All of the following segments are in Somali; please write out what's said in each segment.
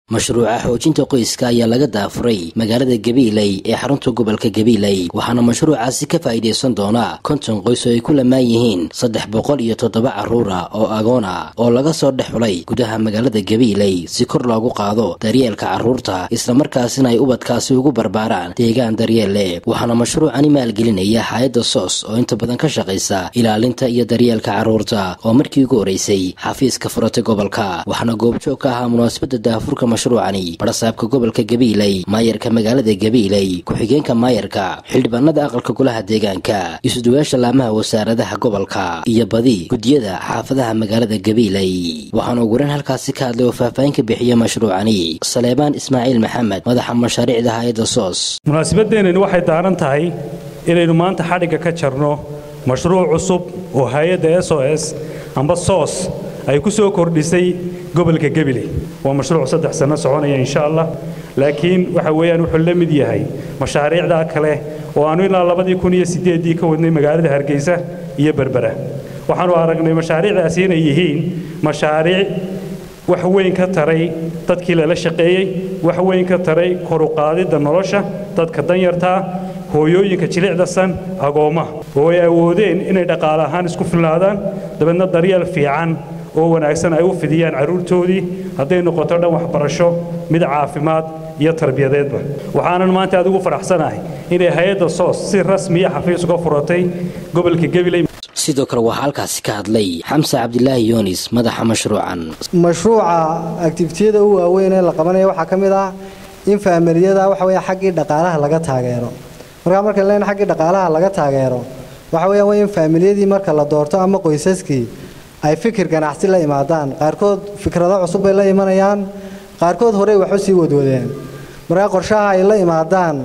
mashruuca xoojinta qoyska ayaa laga daafuray magaalada gabiiley ee xarunta gobolka gabiiley waxaana mashruucaasi ka faa'iidaysan doona konton qoys oo ay ku lamaan yihiin saddex boqol iyo toddoba carruura oo agoona oo laga soo dhex xulay gudaha magaalada gabiiley si kor loogu qaado daryeelka carruurta islamarkaasina ay ubadkaasi ugu barbaaraan deegaan daryeel leh waxaana mashruucani maalgelinaya hay-adda soos oo inta badan ka shaqaysa ilaalinta iyo daryeelka carruurta oo markii ugu horeysay xafiiska furatay gobolka waxaana goobjoog ka ahaa munaasabadda daafurka mashruucani barasaabka gobolka gabiiley maayarka magaalada gabiiley ku-xigeenka maayarka xildhibaanada aqalka golaha deegaanka isuduwaasha laamaha wasaaradaha gobolka iyo badi guddiyada xaafadaha magaalada gabiiley waxaana uguran halkaasi ka hadlay oo faahfaahin ka bixiya mashruucani saleebaan ismaaciil maxamed madaxa mashaariicda hay-adda soos munaasabadeenani waxay daaran tahay inaynu maanta xadhigga ka jarno mashruuc cusub oo hay-adda s o s amba soos ay ku soo kordhisay gobolka gabiley waa mashruuc saddex sanno soconaya insha allah laakiin waxa weeyaan wuxuu la mid yahay mashaariicda kale oo aanu ilaa labadii kun iyo siddeeddii ka wadnay magaalada hargeysa iyo berbera waxaanu aragnay mashaariicdaasi inay yihiin mashaariic wax weyn ka taray dadkii lala shaqeeyey wax weyn ka taray koruqaadidda nolosha dadka danyartaa hooyooyinka jilicdasan agoommaha oo ay awoodeen inay dhaqaale ahaan isku filnaadaan dabeedna daryeel fiican oo wanaagsan ay u fidiyaan carruurtoodii hadday noqoto dhan waxbarasho mid caafimaad iyo tarbiyadeedba waxaanan maanta aad ugu faraxsanahay inay hay-adda soos si rasmiya xafiis uga furatay gobolka gabiley sidoo kale waxaa halkaasi ka hadlay xamse cabdilaahi yoonis madaxa mashruucan mashruuca activitiyada u waaweyn ee la qabanaya waxaa ka mid ah in faamaliyada waxa weya xaggii dhaqaalaha laga taageero markaa markaan leen xaggii dhaqaalaha laga taageero waxa weeyaan waa in faamiliyadii marka la doorto ama qoysaskii ay fikir ganacsi la imaadaan qaarkood fikrado cusub bay la imanayaan qaarkood horey wax u sii wadwadeen markaa qorshaha ay la imaadaan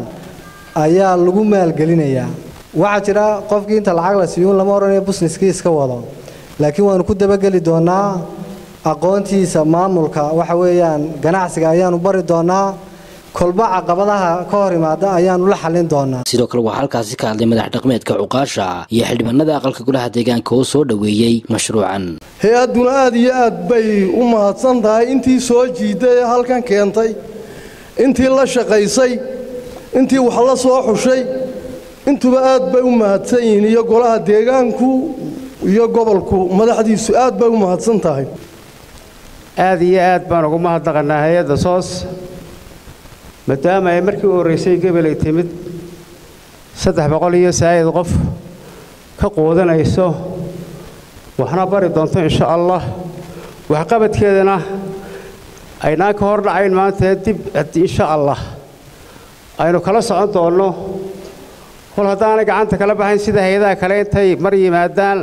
ayaa lagu maalgelinayaa waxaa jira qofkii inta lacag la siiyuun lama odhanayo busniskii iska wado laakiin waanu ku dabageli doonnaa aqoontiisa maamulka waxa weeyaan ganacsiga ayaanu bari doonnaa kolba caqabadaha ka hor imaada ayaanu la xallin doonaa sidoo kale waxaa halkaasi ka hadlay madax dhaqmeedka cuqaasha iyo xildhibaanada aqalka golaha deegaanka oo soo dhoweeyey mashruucan hay-adduna aad iyo aad bay u mahadsan tahay intii soo jiiday ee halkan keentay intii la shaqaysay intii wax la soo xushay intuba aad bay u mahadsan yihiin iyo golaha deegaanku iyo gobolku madaxdiisu aad bay u mahadsan tahay aad iyo aad baan ugu mahadnaqannaa hay-adda soos maadaama ay markii u horraysay gebelay timid saddex boqol iyo saa'id qof ka quudanayso waxna bari doonto insha allah waxqabadkeedana aynaan ka hor dhacayn maanta dib insha allah aynu kala socon doonno kol haddaanay gacanta kala baxayn sida hay-adaha kale intay mar yimaadaan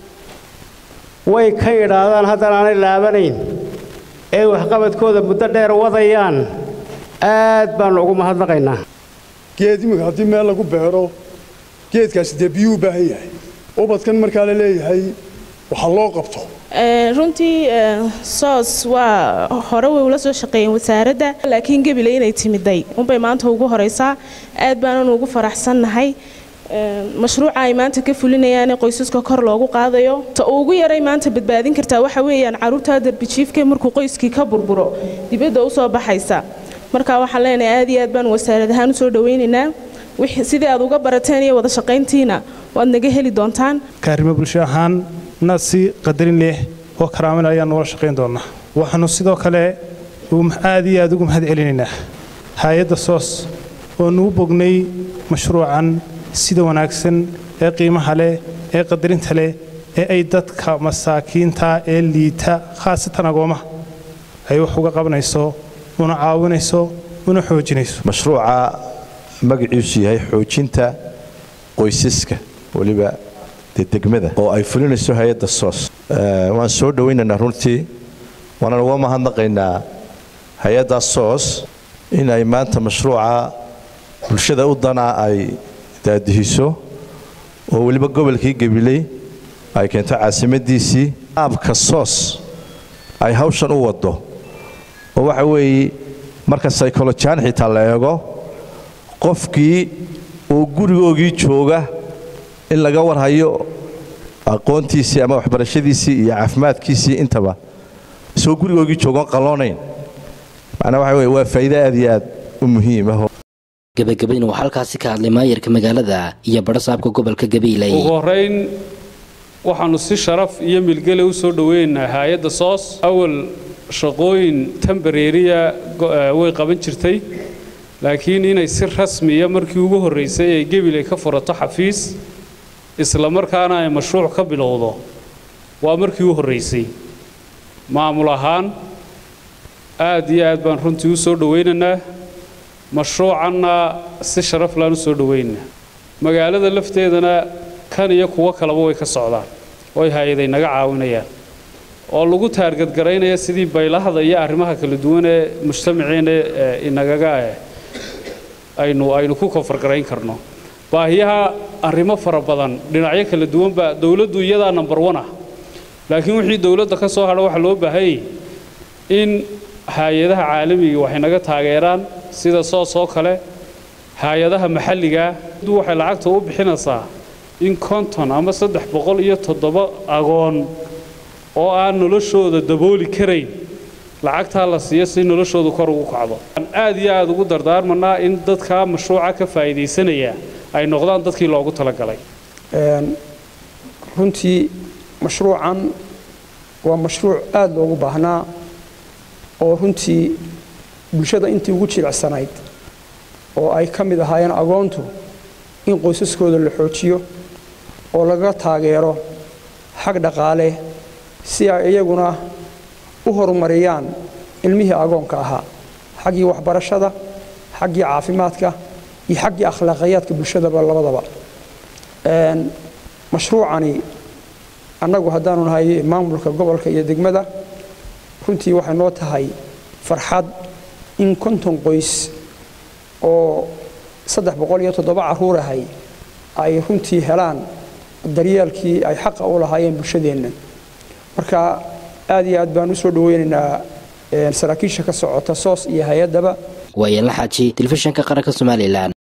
way ka idhaahdaan haddana aanay laabanayn ee waxqabadkooda muddo dheer wadayaan aad baannu ugu mahadnaqaynaa geed imika haddii meel lagu beero geedkaasi dee biyuu u baahan yahay ubadkan markaa la leeyahay waxa loo qabto runtii soos waa hore way ula soo shaqeeyeen wasaaradda laakiin gabiley inay timiday unbay maanta ugu horeysaa aad baanan ugu faraxsannahay mashruuca ay maanta ka fulinayaane qoysaska kor loogu qaadayo ta ugu yaray maanta badbaadin kartaa waxa weeyaan carruurta darbijiifka markuu qoyskii ka burburo dibadda u soo baxaysa marka waxaan leenahay aad iyo aad baan wasaarad ahaan u soo dhowaynaynaa sidii aad uga barateen iyo wada shaqayntiina waad naga heli doontaan kaarimo bulsho ahaan na si qadarin leh oo karaamin ayaan noola shaqayn doonnaa waxaannu sidoo kale aad iyo aad ugu mahad celinaynaa hay-adda soos oo nugu bognay mashruucan sida wanaagsan ee qiimaha leh ee qadarinta leh ee ay dadka masaakiinta ee liita khaasatan agoomaha ay wax uga qabanayso una caawinayso una xoojinayso mashruuca magaciisu yahay xoojinta qoysaska weliba dee degmada oo ay fulinayso hay-adda soos waan soo dhowaynaynaa runtii waanaan uga mahadnaqaynaa hay-adda soos in ay maanta mashruuca bulshada u danaa ay daadihiso oo weliba gobolkii gabiley ay keento caasimadiisii aabka soos ay hawshan u waddo oo waxa weeye marka saykolojiyaan xitaa la eego qofkii oo gurigoogii jooga in laga warhayo aqoontiisii ama waxbarashadiisii iyo caafimaadkiisii intaba isagoo gurigoogii joogoon qalloonayn macnaa waxa weye waa faa'iido aad iyo aad u muhiim ah gebagabayna waxaa halkaasi ka hadlay maayarka magaalada iyo badhasaabka gobolka gabiiley ugu horeyn waxaanu si sharaf iyo milgele u soo dhoweynaynaa hay-adda soos awal shaqooyin tambareeriya way qaban jirtay laakiin inay si rasmiya markii ugu horraysay ay gebiley ka furato xafiis isla markaana ay mashruuc ka bilowdo waa markii u horraysay maamul ahaan aad iyo aad baan runtii u soo dhowaynaynaa mashruucanna si sharaf laan u soo dhowaynaynaa magaalada lafteedana kan iyo kuwo kaleba way ka socdaan oo ay hay-aday naga caawinayaan oo lagu taargadgaraynaya sidii baylahda iyo arrimaha kala duwan ee mujtamaceena inagaga aynu aynu ku koonfargarayn karno baahiyaha arrimo fara badan dhinacyo kala duwanba dowladdu iyadaa number one ah laakiin wixii dowladda ka soo hadha waxaa loo baahanyay in hay-adaha caalamiga waxay naga taageeraan sida soos oo kale hay-adaha maxalligaa waxay lacagta u bixinaysaa in konton ama saddex boqol iyo toddoba agoon oo aan noloshooda dabooli karayn lacagtaa la siiyo si noloshoodu kor ugu kacdo aad iyo aad ugu dardaarmanaa in dadkaa mashruuca ka faa'iidaysanaya ay noqdaan dadkii loogu talagalay runtii mashruucan waa mashruuc aad loogu baahnaa oo runtii bulshada intii ugu jilicsanayd oo ay ka mid ahaayeen agoontu in qoysaskooda la xoojiyo oo laga taageero xag dhaqaale si ay iyaguna u horumariyaan ilmihii agoonka ahaa xaggii waxbarashada xaggii caafimaadka iyo xaggii akhlaaqiyaadka bulshadaba labadaba mashruucani annagu haddaanu nahay maamulka gobolka iyo degmada runtii waxay noo tahay farxad in konton qoys oo saddex boqol iyo toddoba carruur ahay ay runtii helaan daryeelkii ay xaqa u lahaayeen bulshadeenna marka aad iyo aad baan u soo dhoweynaynaa saraakiisha ka socota soos iyo hay-addaba waayaen la xaaji telefishinka qaranka somalilan